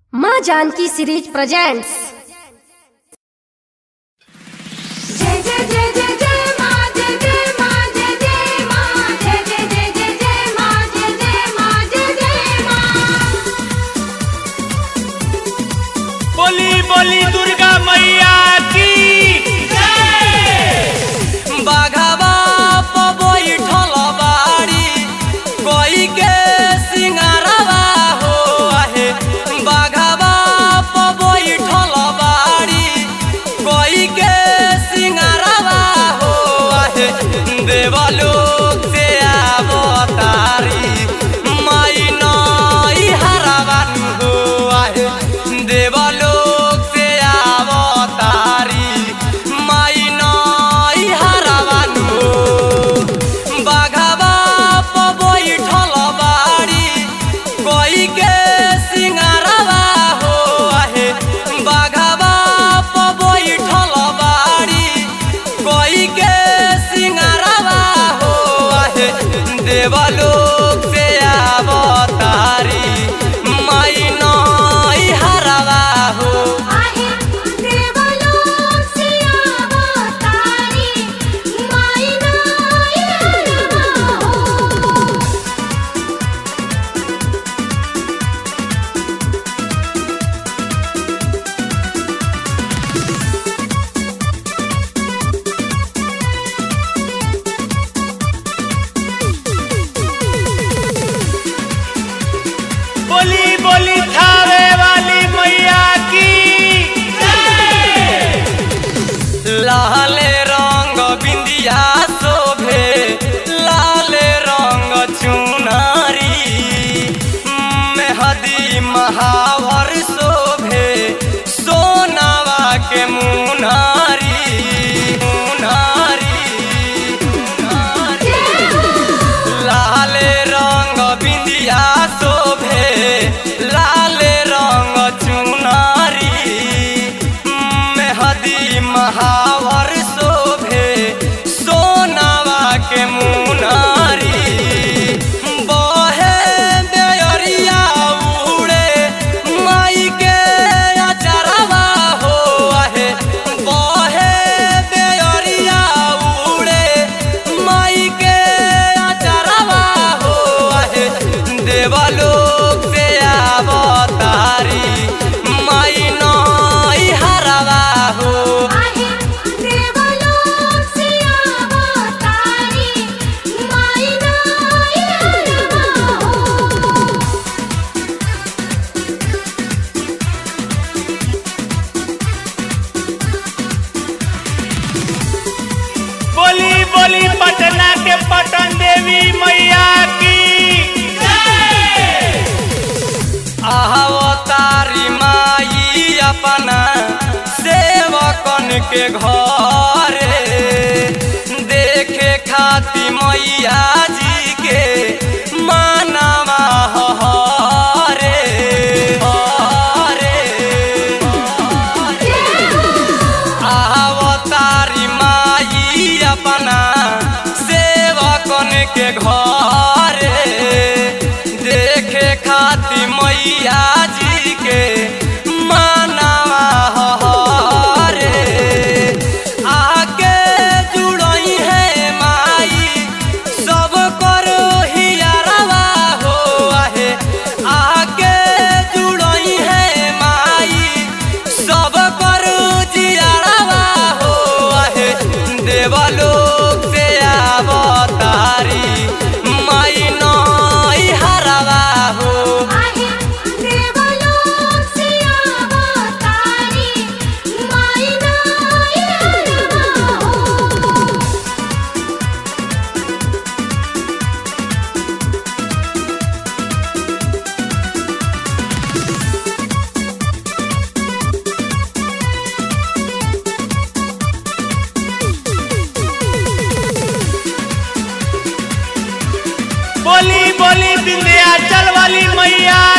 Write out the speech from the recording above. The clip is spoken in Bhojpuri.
माँ जानकी सीरीज प्रेजेंट्स जय जय जय जय जय माँ जय जय माँ जय जय माँ जय जय जय जय जय माँ जय जय माँ जय जय माँ बोली बोली दुर्गा मैया की बाघवा बैठल बाड़ी कोई के सिंगारवा हो आहे बाघवा बैठल बाड़ी कोई के सिंगारवा हो आहे देवलोक से अवतारी माई नई हरावन हो आहे देवलोक से अवतारी माई नई हरावन हो बाघवा बैठल बाड़ी कोई के सिंगारवा हो आहे बाघवा बैठल बाड़ी कोई के सिंगारवा हो आहे देवलोक से अवतारी माई नई हरावा हो आहे देवलोक से अवतारी माई नाई हरवा हो बोली बोली थावे वाली मैया की लाले रंग बिंदिया शोभे लाले रंग चुनारी मेहदी महावर शोभे सोनावा के मुनारी मुनारी मुनारी लाले रंग बिंदिया शोभे लाले रंग चुनारी मेहदी महावर शोभे सोनावा के मुनारी बहे बेअरिया उड़े माई के अचरवा हो आहे बहे बेअरिया उड़े माई के अचरवा हो आहे देवलोक से अवतारी माई नई हरवा हो आहे देवलोक से अवतारी माई नाई हरवा हो बोली बोली पटना के पटन देवी मैया की अवतारी माई अपना सेवकन के घरे देखे खाती मैया जी के मानवा हरे हरे अवतारी माई अपना सेवकन के घरे देखे खाती मैया जी के मानवा हरे आके जुड़ई है माई सब करो हियारवा हो आहे आके जुड़ई है माई सब करो जियारवा हो आहे देवलोक से अवतारी माई नई हरवा हो आहे देवलोक से अवतारी माई नाई हरवा हो बोली बोली विंध्याचल वाली मैया